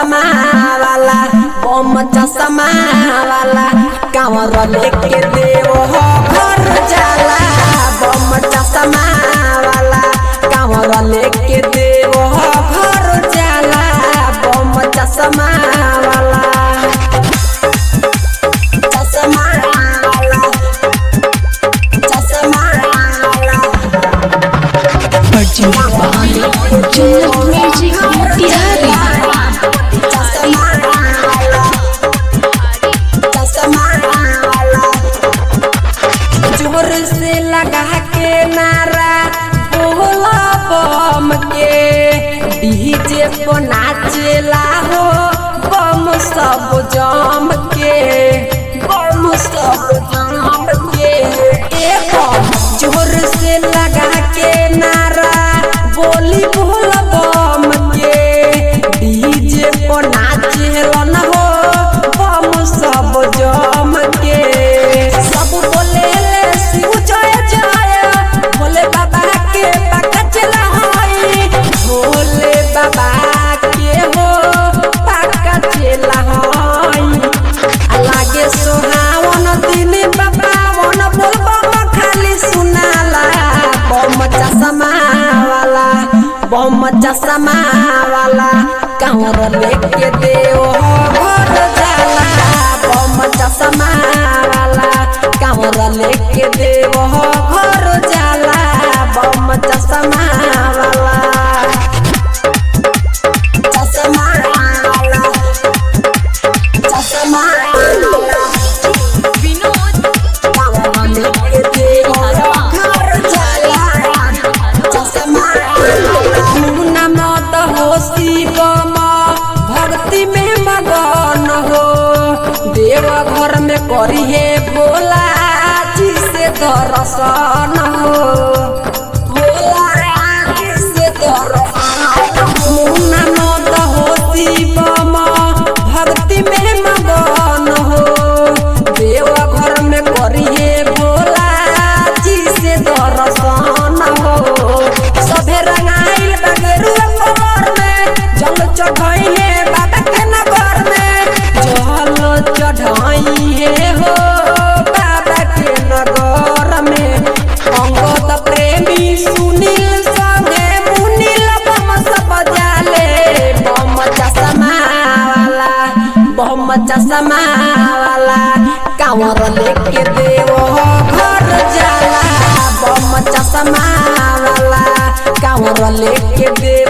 चश्मा वाला बम चश्मा वाला कांवर लेके देव हो घर जाला बम चश्मा वाला कांवर लेके देव हो घर जाला बम चश्मा वाला चश्मा वाला चश्मा वाला अर्जुन बाल जन्नत म्यूजिक मोतिहारी जोर से लगा के नारा बोला बम के डीजे पर नाचेला हो बम सब जम के बम सब जम के ए बम जोर से लगा के नारा बोली बोला बम के डीजे पर नाचेलन हो बम सब जम के सब बोले ले शिव जय जय भोले बाबा के पक्का चला हई भोले बाबा के हो पक्का चला हई लागे सोहावन दिन बाबावन बोलबम खाली सुनाला बम चश्मा वाला बम चश्मा वाला कांवर लेके देव घर जाला बम चश्मा वाला कांवर लेके देव घर जाला बम चश्मा वाला चश्मा वाला चश्मा वाला भक्ति में मगन हो देव घर में करिए भोला जी से दर्शन हो भोला जी से दर्शन मुन्ना मत हो शिवम भक्ति में मगन हो देव घर में करिए भोला जी से दर्शन हो सभे रंगाइल बगरुआ कमर में जल चढ़ाइए बाबा के नगर में जल चढ़ाइए हो बाबा के नगर में अंगद प्रेमी सुनील संगे मुनील बम सब जाले बम चश्मा वाला बम चश्मा वाला कांवर लेके देव घर जाला बम चश्मा वाला कांवर लेके देव